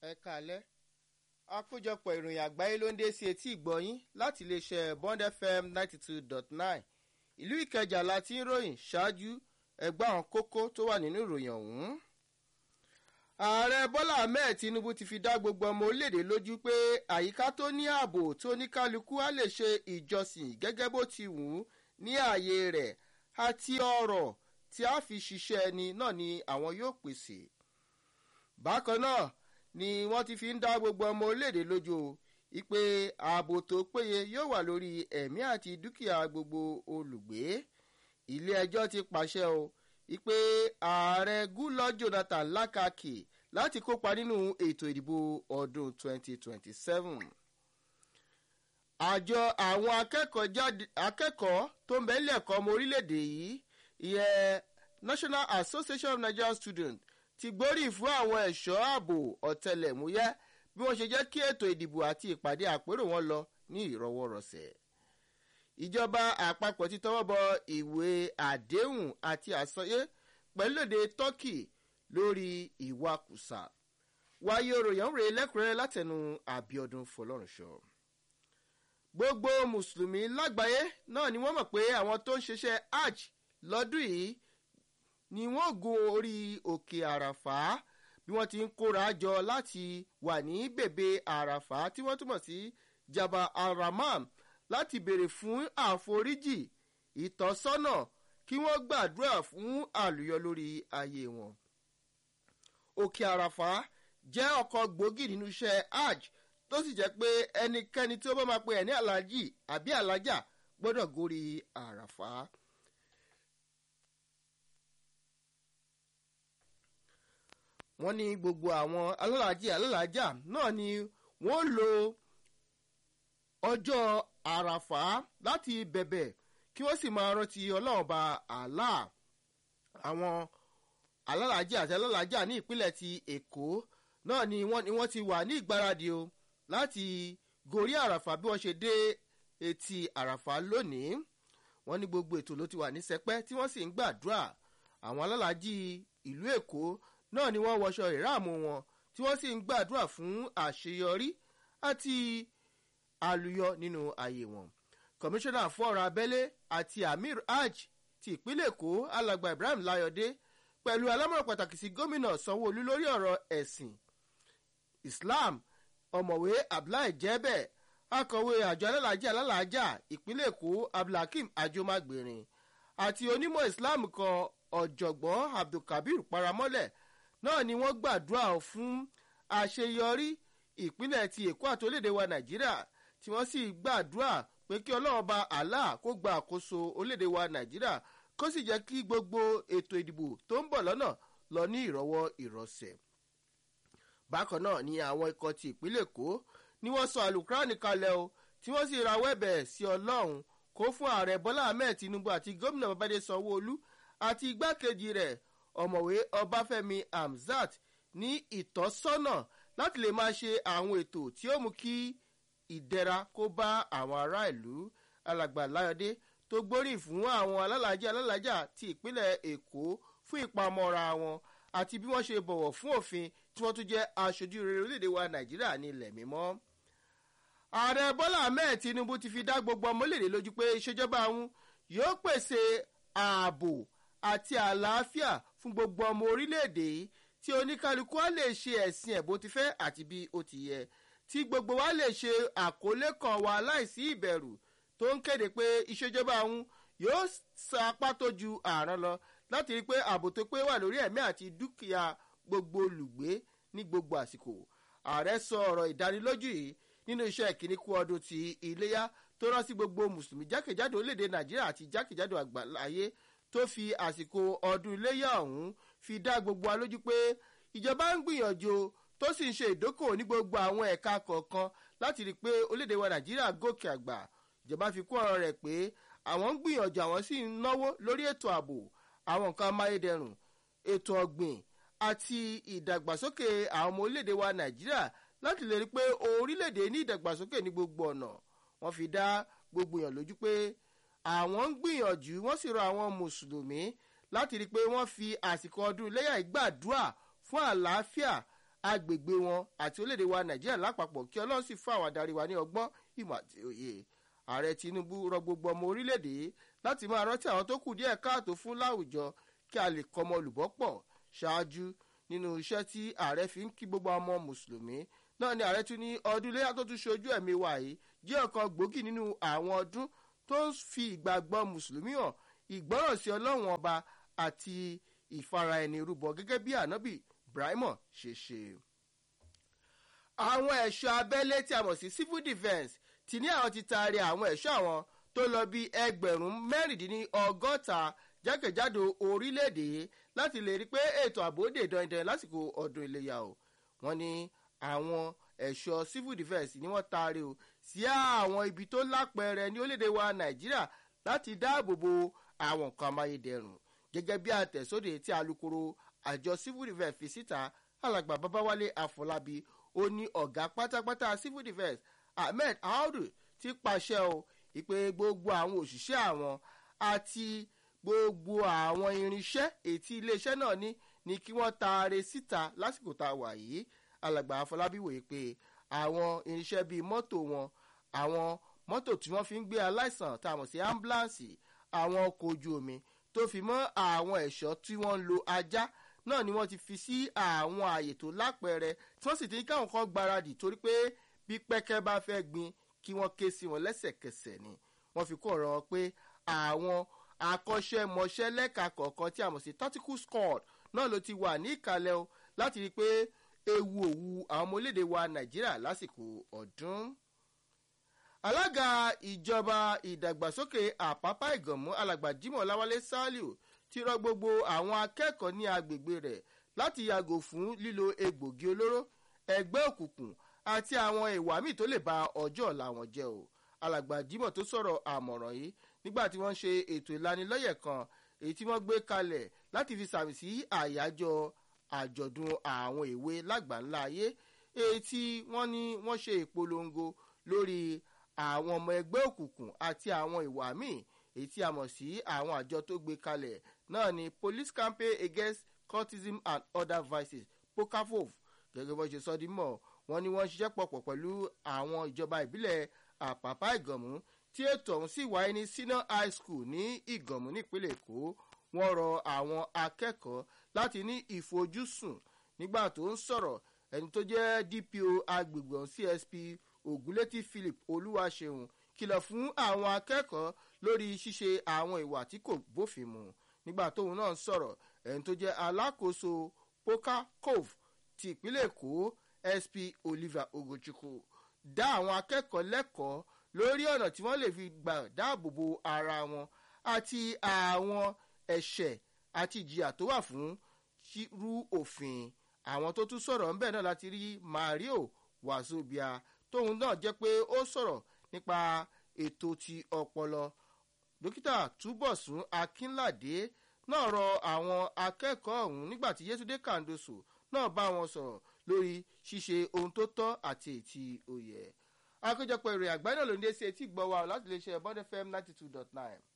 ẹ káalẹ́ àkójọpọ̀ ìròyìn àgbáyé ló ń dé sí etí ìgbọ́yín láti iléeṣẹ́ bond fm ninety two dot nine ìlú ìkẹjà la ti ń ròyìn ṣáájú ẹgbẹ́ àwọn kókó tó wà nínú ìròyìn ọ̀hún. ààrẹ bọ́lá ahmed tinubu ti fi dá gbogbo ọmọ orílẹ̀-èdè lójú pé àyíká tó ní ààbò tó ní kálukú á lè ṣe ìjọsìn gẹ́gẹ́ bó ti wù ú ní ààyè rẹ̀ àti ọ̀rọ̀ tí a fi ṣiṣẹ́ ẹni náà ni àwọn yóò pèsè. bákan náà ni wọ́n ti fi ń dá gbogbo ọmọ orílẹ̀-èdè lójú ìpè ààbò tó péye yóò wà lórí ẹ̀mí àti dúkìá gbogbo olùgbé ilé ẹjọ́ ti pàṣẹ o ìpè ààrẹ gúlọ jonathan lákàkì láti kópa nínú ètò ìdìbò ọdún 2027 àjọ àwọn akẹ́kọ̀ọ́ tó ń bẹ nílẹ̀ ẹ̀kọ́ ọmọ orílẹ̀-èdè yìí ìyẹn national association of nigerian students ti gbórí fún àwọn ẹ̀ṣọ́ ààbò ọ̀tẹlẹ̀múyẹ́ bí wọ́n ṣe jẹ́ kí ètò ìdìbò àti ìpàdé àpérò wọn lọ ní ìrọwọ́rọsẹ̀. ìjọba àpapọ̀ ti tọwọ́ bọ ìwé àdéhùn àti àsọyé pẹ̀lú èdè turkey lórí ìwakùsà wáyé òròyìn rèé lẹ́kùnrẹ́rẹ́ látẹnu àbíọdún fọlọ́runṣọ. gbogbo mùsùlùmí lágbàáyé náà ni wọ́n mọ̀ pé àwọn tó ń ṣiṣẹ́ hajj lọ́dún yìí ni wọ́n gun orí òkè àràfà bí wọ́n ti ń kóra jọ láti wà ní bèbè àràfà tí wọ́n túmọ̀ sí jaba alramam láti béèrè fún àforíjì ìtọ́sọ́nà kí wọ́n gbàdúrà fún àlùyọ lórí ayé wọn. òkè àràfà jẹ́ ọkọ̀ gbòógì nínú iṣẹ́ hajj tó sì jẹ́ pé ẹnikẹ́ni tí ó bá máa pe ẹ̀ ní alájì àbí alájà gbọ́dọ̀ gorí àràfà. wọ́n ní gbogbo àwọn alálàájì alálàájà náà ni wọ́n lo ọjọ́ àràfà láti bẹ̀bẹ̀ kí wọ́n sì máa rántí ọlọ́run ba àlá àwọn alálàájì àti alálàájà ní ìpínlẹ̀ ti èkó náà ni wọ́n, ni wọ́n ti wà ní ìgbáradì o láti gorí àràfà bí wọ́n ṣe dé etí àràfà lónìí wọ́n ní gbogbo ètò ló ti wà ní sẹpẹ́ tí wọ́n sì ń gbàdúrà àwọn alálàájì ìlú èkó náà ni wọ́n wọṣọ ìráàmù wọn tí wọ́n sì ń gbàdúrà fún àṣeyọrí àti àlùyọ nínú ayé wọn. kọmíṣánná fún ọ̀rọ̀ abẹ́lé àti amir hajj ti ìpínlẹ̀ èkó alàgbà ibrahim layọ̀dé pẹ̀lú alámọ̀ràn pàtàkì sí gómìnà sanwó-olú lórí ọ̀rọ̀ ẹ̀sìn islam ọ̀mọ̀wé abdullahi jẹ́bẹ̀ akọ̀wé àjọ alálàájá alálàájá ìpínlẹ̀ èkó abdulhakeem ajomagbèrin àti onímọ̀ islam kan ọ̀jọ̀gbọ́n abdulkabir paramọ́lẹ̀ náà ni wọ́n gbàdúrà fún àṣeyọrí ìpínlẹ̀ ti èkó àti orílẹ̀-èdè wa nàìjíríà tí wọ́n sì gbàdúrà pé kí ọlọ́run bá allah kó gba àkóso orílẹ̀-èdè wa nàìjíríà kó sì jẹ́ kí gbogbo ètò ìdìbò tó ń bọ̀ lọ́nà lọ ní ìrọwọ́ ìrọsẹ̀. bákan náà ni àwọn ikọ̀ ti ìpínlẹ̀ èkó ni wọ́n sọ àlùkùránì kalẹ̀ o tí wọ́n sì rawọ́ ẹ̀bẹ̀ sí ọlọ́run kó fún ààrẹ bọ́lá ahmed tinubu àti gómìnà babade sanwó-olú àti igbákejì rẹ̀ ọ̀mọ̀wé ọbáfẹ́mi hamzat ní ìtọ́sọ́nà láti lè máa ṣe àwọn ètò tí ó mú kí ìdẹ̀ra kó bá àwọn ará ìlú alàgbà láyọ̀dé tó gbóríyìn fún àwọn alálàájá alálàájá ti ìpínlẹ̀ èkó fún ìpamọ́ra wọn àti bí wọ́n ṣe bọ̀wọ̀ fún òfin tí wọ́n tún jẹ́ aṣojú rere orílẹ̀-èdè wa nàìjíríà ní ilẹ̀ mímọ́. ààrẹ bọ́lá ahmed tinubu ti fi dá gbogbo ọmọlẹ́dẹ̀ lójú pé ìṣèjọba àwọn yóò pèsè ààbò àti àlàáfíà fún gbogbo ọmọ orílẹ̀-èdè yìí tí oníkálukú á lè ṣe ẹ̀sìn ẹ̀ bó ti fẹ́ àti bí ó ti yẹ tí gbogbo wa lè ṣe àkọlé kan wa láìsí ìbẹ̀rù tó ń kéde pé ìṣèjọba àwọn yóò sa apá tó ju ààrùn lọ láti rí i pé ààbò tó pé wà lórí ẹ̀mí àti dúkìá gbogbo olùgbé ní gbogbo àsìkò ààrẹ sọ ọ̀rọ̀ ìdánilójú yìí nínú iṣẹ́ ìkíní kú ọdún ti iléyà tó rán sí gbogbo mùsùlùmí jákèjádò orílẹ̀-èdè nàìjíríà àti jákèjádò àgbáláyé tó fi àsìkò ọdún iléyà ọ̀hún fi dá gbogbo wa lójú pé ìjọba ń gbìyànjú tó sì ń ṣe ìdókòwò ní gbogbo àwọn ẹ̀ka kọ̀ọ̀kan láti rí i pé orílẹ̀-èdè wa nàìjíríà gòkè àgbà ìjọba fi kún ọ̀rọ̀ rẹ̀ pé àwọn ń gbìyànjú àwọn sì ń náwó lórí ètò ààbò àwọn nǹkan amáyédẹrùn ètò ọ̀gbìn àti ìdàgbàsókè àwọn ọmọ orílẹ̀-èdè wa nàìjíríà láti lè rí i pé orílẹ̀-èdè ní ìdàgbàsókè ní gbogbo ọ̀nà wọ́n fi dá gbogbo èèyàn lójú pé àwọn ń gbìyànjú wọ́n sì rọ àwọn mùsùlùmí láti rí i pé wọ́n fi àsìkò ọdún iléyà ìgbàdúrà fún àlàáfíà agbègbè wọn àti orílẹ̀-èdè wa nàìjíríà lápapọ̀ kí ọlọ́run sì fún àwọn adarí wa ní ọgbọ́n ìmọ̀ àti òye ààrẹ tinubu rọ gbogbo ọmọ orílẹ̀-èdè láti máa rántí àwọn tó kù díẹ̀ káàtó fún láwùjọ kí a lè kọmọ olùbọ́ pọ̀ ṣáájú nínú iṣẹ́ tí ààrẹ fi ń kí gbogbo ọmọ mùsùlùmí náà ni ààrẹ tún ní ọdún iléyà tó tún ṣojú ẹ̀mí wa yìí jẹ́ ọ̀kan gbòógì nínú àwọn ọdún tó ń fi ìgbàgbọ́ mùsùlùmí hàn ìgbọ́ràn sí ọlọ́run ọba àti ìfara ẹni rúbọ gẹ́gẹ́ bí ànábì ibrahim ṣe ṣe. àwọn ẹ̀ṣọ́ abẹ́lé tí a mọ̀ sí civil defence ti ní àwọn ti taari àwọn ẹ̀ṣọ́ àwọn tó lọ bí ẹgbẹ̀rún mẹ́rìndínlọ́gọ́ta jákèjádò orílẹ̀-èdè láti lè rí i pé ètò ààbò dè dandan lásìkò ọdún iléyà o wọ́n ní àwọn ẹ̀ṣọ́ civil defence ni wọ́n taari o sí àwọn ibi tó lápẹẹrẹ ní orílẹ̀-èdè wa nàìjíríà láti dáàbò bo àwọn nǹkan amáyédẹrùn gẹ́gẹ́ bí àtẹ̀sóde tí alūkkóró àjọ civil defence fi síta alàgbà babawale afọlábí ó ní ọ̀gá pátápátá civil defence ahmed audu ti pàṣẹ o ìpè gbogbo àwọn òṣìṣẹ́ àwọn àti gbogbo àwọn irinṣẹ́ ètí iléeṣẹ́ náà ní ni kí wọ́n taare síta lásìkò tá a wà yìí alàgbà afọlábí wòye pé àwọn irinṣẹ́ bíi mọ́tò wọn àwọn mọ́tò tí wọ́n fi ń gbé aláìsàn tá a mọ̀ sí ambulance àwọn ọkọ̀ ojú omi tó fi mọ́ àwọn ẹ̀ṣọ́ tí wọ́n ń lo ajá náà ni wọ́n ti fi sí àwọn ààyè tó lápẹẹrẹ tí wọ́n sì ti ní káwọn kan gbáradì torí pé bí pẹ́kẹ́ bá fẹ́ gbin kí wọ́n ké sí wọn lẹ́sẹ̀kẹsẹ̀ ni wọ́n fi kó ọ̀rọ̀ wọn pé àwọn akọ́ṣẹ́mọṣẹ́ lẹ́ka kọ̀ọ̀kan tí a mọ̀ sí tactical squad náà ló ti wà ní ìkàlẹ̀ o láti rí i pé ewu òwu àwọn ọmọ orílẹ̀-èdè wa nàìjíríà lásìkò ọdún alága ìjọba ìdàgbàsókè àpápá ìgànmú alàgbà jimoh lawale saliu ti rọ gbogbo àwọn akẹ́kọ̀ọ́ ní agbègbè rẹ̀ láti yàgò fún lílo egbògi olóró ẹgbẹ́ òkùnkùn àti àwọn ìwà míì tó lè ba ọjọ́ ọ̀la wọn jẹ́ o alàgbà jimoh tó sọ̀rọ̀ àmọ̀ràn yìí nígbà tí wọ́n ṣe ètò ìlanilọ́yẹ̀ kan èyí tí wọ́n gbé kalẹ̀ láti fi sàmì sí àyájọ́ àjọ̀dún àwọn èwe lágbàńlá ayé èyí tí wọ́n ní wọ́n ṣe ìpolongo lórí àwọn ọmọ ẹgbẹ́ òkùnkùn àti àwọn ìwà míì èyí tí a mọ̀ sí àwọn àjọ tó gbé kalẹ̀ náà ni police campaign against cultism and other vices pokafov gẹ́gẹ́ bó ṣe sọ di mọ̀ wọ́n ní wọ́n ṣiṣẹ́ pọ̀pọ̀ pẹ̀lú àwọn ìjọba ìbílẹ̀ àpàpà ìgànmú tí ètò ọ̀hún sì wáyé ní senior high school ní ìgànmú nípínlẹ̀ èkó wọ́n rọ àwọn akẹ́kọ̀ọ́ láti ní ìfojúsùn nígbà tó ń sọ̀rọ̀ ẹni tó jẹ́ dpo agbègbè ọ̀hún csp ògúnlétí philip olúwaṣeun kìlọ̀ fún àwọn akẹ́kọ̀ọ́ lórí ṣíṣe àwọn ìwà tí kò bófin mu nígbà tóun náà ń sọ̀rọ̀ ẹni tó jẹ́ alákòóso poka cove ti ìpínlẹ̀ èkó sp oliver ogochukwu dá àwọn akẹ́kọ̀ọ́ lẹ́kọ̀ọ́ lórí ọ̀nà tí wọ́n lè fi gbà dáàbò bo ara wọn àti àwọn ẹ̀ṣẹ̀ àti ìjìyà tó wà fún rú òfin àwọn tó tún sọ̀rọ̀ ńbẹ̀ náà láti rí mario wazobia tóun náà jẹ́ pé ó sọ̀rọ̀ nípa ètò ti ọpọlọ dókítà túbọ̀sún akínládé náà rọ àwọn akẹ́kọ̀ọ́ ọ̀hún nígbà tí yétúndé kàndóso náà bá wọn sọ̀rọ̀ lórí ṣíṣe ohun tó tọ́ àti ètí òye àkójọpọ̀ ìròyìn àgbáyé náà ló ń dé sí etí gbọ́ wa láti lè ṣe bond fm ninety two dot nine.